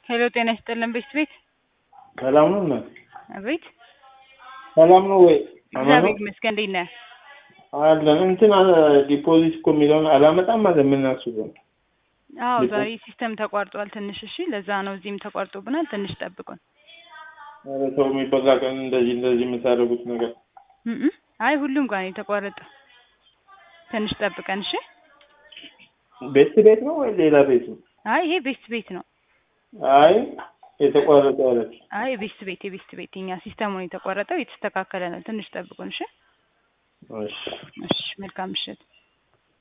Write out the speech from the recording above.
ሄሎ ጤና ይስጥልን ቤት ቤት ሰላም ነው እናት? አቤት ሰላም ነው ወይ? አማን ነው? እግዚአብሔር ይመስገን እንዴት ነህ? አለን እንትን ዲፖዚት እኮ የሚለውን አላመጣም አለ የምናስበው አዎ ዲፖ- ዛሬ ሲስተም ተቋርጧል ትንሽ እሺ ለዛ ነው እዚህም ተቋርጦብናል ትንሽ ጠብቁን ኧረ ሰው የሚበላ ቀን እንደዚህ እንደዚህ የምታደርጉት ነገር እም እም። አይ ሁሉም ጋር ነው የተቋረጠው ትንሽ ጠብቀን እሺ ቤት ቤት ነው ወይ ሌላ ቤት ነው? አይ ይሄ ቤስት ቤት ነው አይ የተቋረጠ ያለች አይ ቤስት ቤት የቤስት ቤት የኛ ሲስተሙን የተቋረጠው የተስተካከለ ነው ትንሽ ጠብቁን እሺ እሺ እሺ መልካም ምሽት